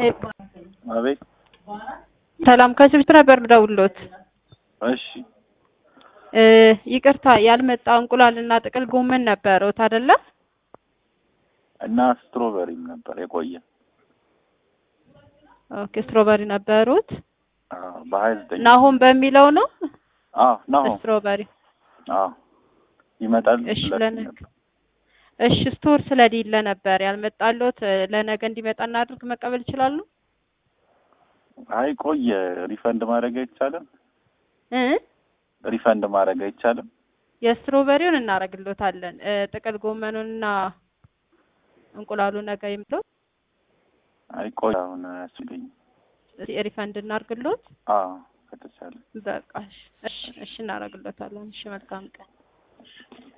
አቤት ሰላም ከስብት ነበር ደውሎት። እሺ እ ይቅርታ ያልመጣ እንቁላልና ጥቅል ጎመን ነበረውት አይደለ? እና ስትሮበሪም ነበር የቆየ ኦኬ ስትሮበሪ ነበሩት። አዎ በሀያ ዘጠኝ ናሆም በሚለው ነው አዎ ናሆም ስትሮበሪ። አዎ ይመጣል እሺ ብላችሁ ለነገ ነበር። እሺ ስቶር ስለሌለ ነበር ያልመጣሎት። ለነገ እንዲመጣ እናድርግ መቀበል ይችላሉ? አይ ቆየ ሪፈንድ ማድረግ አይቻልም እ ሪፈንድ ማድረግ አይቻልም የስትሮበሪውን እናረግሎታለን። እ ጥቅል ጎመኑንና እንቁላሉ ነገ ይምጡ። አይ ቆይ አሁን አያስችለኝም ሪፈንድ እናርግሎት። አዎ ከተቻለ በቃ እሺ እሺ እሺ እናረግሎታለን። እሺ መልካም ቀን።